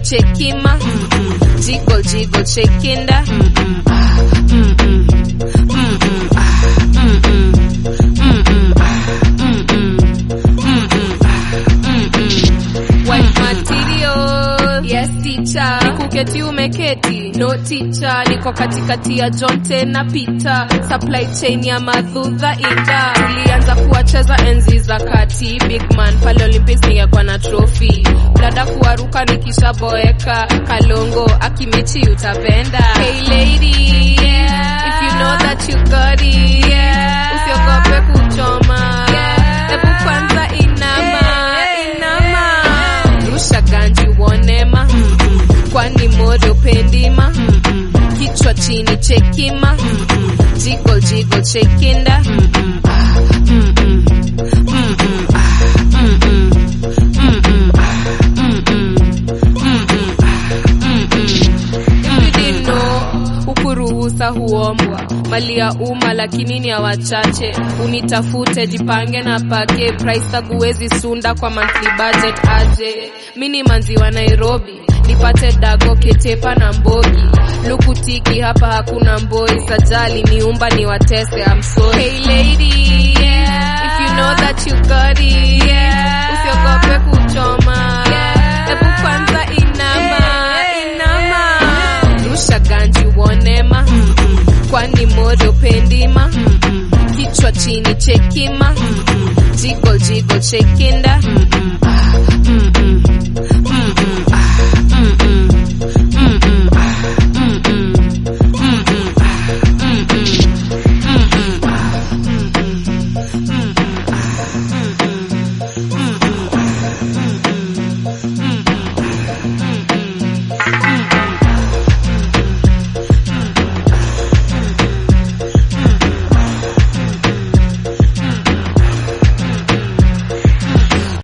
chekima jiggle jiggle chekinda White material yes teacher nikuketi umeketi no teacher niko katikati ya jonte na pita supply chain ya madhudha ida tulianza kuwacheza enzi za kati big man pale olympics ningekuwa na trophy dada kuwaruka nikishaboeka kalongo akimechi utapenda hey lady yeah. if you know that you got it yeah. usiogope kuchoma hebu kwanza inama inama rusha ganji uonema kwani modo pendima kichwa chini chekima jiggle jiggle chekinda If you didn't know, hukuruhusa huombwa mali ya umma lakini ni ya wachache unitafute jipange na pake price tag huwezi sunda kwa monthly budget aje mini manzi wa nairobi nipate dago ketepa na mbogi lukutiki hapa hakuna mboi sajali niumba ni watese I'm sorry. Hey lady yeah. if you know that you got it yeah. usiogope kuchoma yeah. hebu kwanza inama inama rusha ganji uonema kwani modo pendima kichwa chini chekima jiggle jiggle chekinda